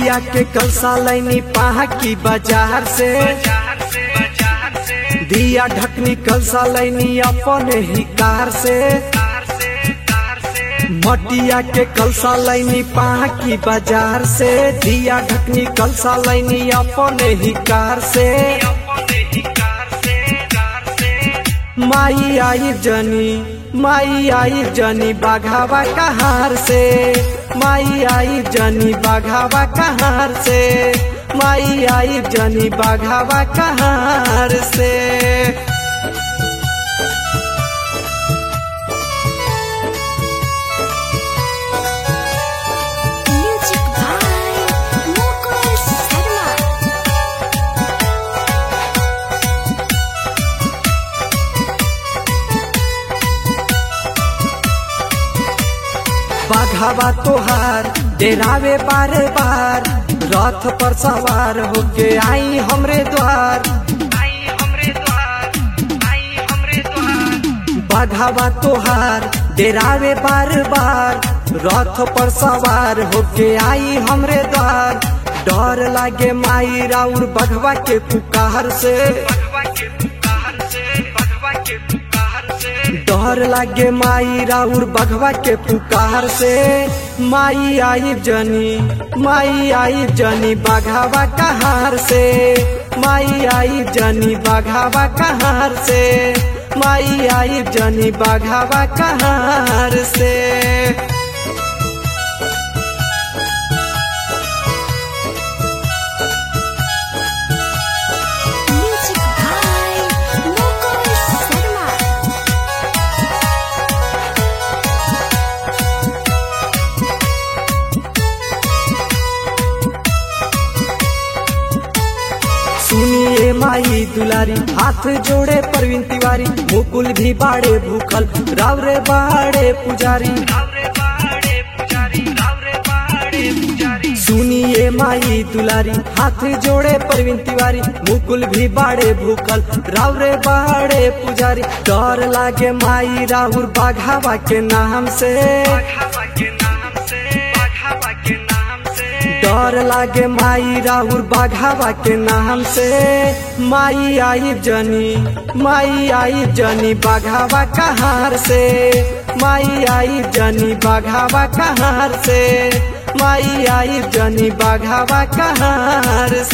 मटिया के कलसा लैनी पाहा की बाजार से दिया ढकनी कलसा लैनी अपने ही कार से मटिया के कलसा लैनी पाहा की बाजार से दिया ढकनी कलसा लैनी अपने ही कार से माई आई जनी माई आई जनी बाघावा कहार से माई आई जनी बाघावा कहार से माई आई जनी बाघावा कहार से Music by Mukul Sharma. बाघावा तोहार डेरावे बारे बार रथ पर सवार होके आई हमरे द्वार बाघावा तोहार डेरावे बार बार रथ पर सवार होके आई हमरे द्वार डर लागे माई राउर बघवा के पुकार से डर लागे माई राउर बघवा के पुकार से माई आई जनी माई आई जनी बाघावा कहार से माई आई जनी बाघावा कहार से माई आई जनी बाघावा कहार से Music by Mukul Sharma. सुनिए माई दुलारी हाथ जोड़े प्रवीण तिवारी मुकुल भी बाड़े भूखल रावरे बाड़े पुजारी सुनिए माई दुलारी हाथ जोड़े प्रवीण तिवारी मुकुल भी बाड़े भूखल रावरे बाड़े पुजारी डर लागे माई राहुल बाघावा के नाम से डर लागे माई राहुल बाघावा के नाम से माई आई जनी माई आई जनी बाघावा कहार से माई आई जनी बाघावा कहार से माई आई जनी बाघावा कहार